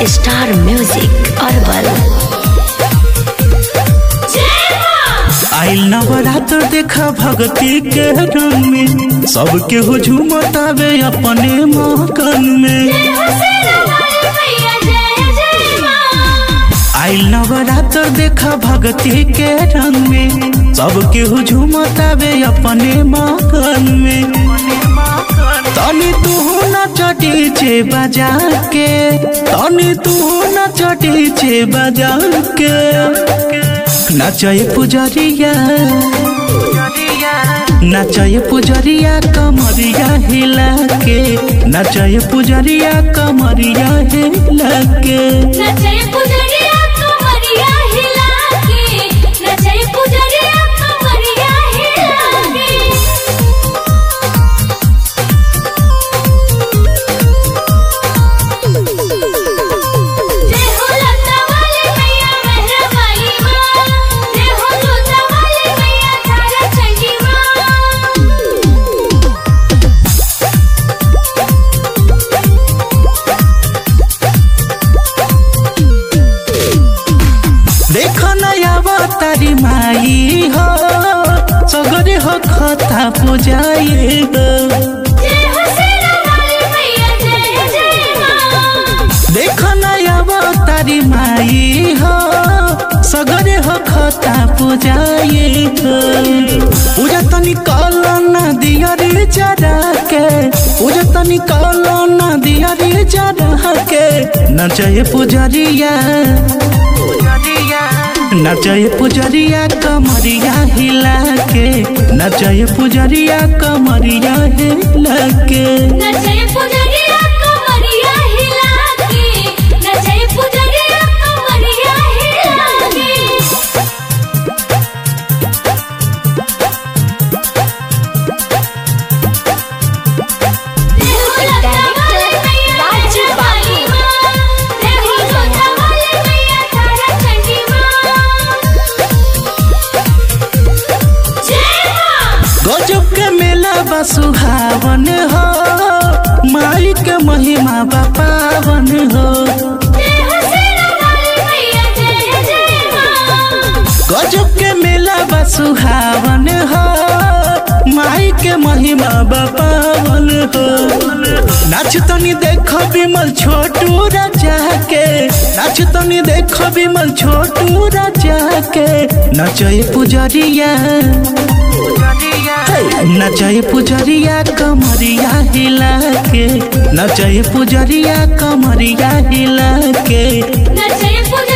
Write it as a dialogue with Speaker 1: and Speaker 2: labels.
Speaker 1: star music herbal
Speaker 2: आइल नवरात्र देखा भगती के रंग में सबके हुजूम तावे अपने मकन में आइल नवरात्र देखा भगती के रंग में सबके हुजूम तावे अपने मकन में तनी तू न चटी छे बजा के तनी तू न चटी छे बजा के नाचय पुजरिया नाचय पुजरिया कमरिया हिला के नाचय पुजरिया कमरिया हिला के देखो नया तारी माई हो सगरे हो खता पुजाई हो देखो नया तारी माई हो सगरे हो खता पुजाई हो पूजा तनी कलो ना दिया रे जरा के पूजा तनी कलो ना दिया रे जरा के नचय पुजरिया नचय पुजरिया कमरिया हिला के नचय पुजरिया कमरिया हिला के गजब के मेला बा सुहावन हो माई के महिमा बा पावन हो गजब के मेला बा सुहावन हो माई के महिमा बा पावन हो नाच तनी देखो विमल छोटू राजा के नाच तनी देखो विमल छोटू राजा के नचय पुजरिया नचय पुजरिया कमरिया हिला के नचय पुजरिया कमरिया हिला के
Speaker 3: नचय पूजा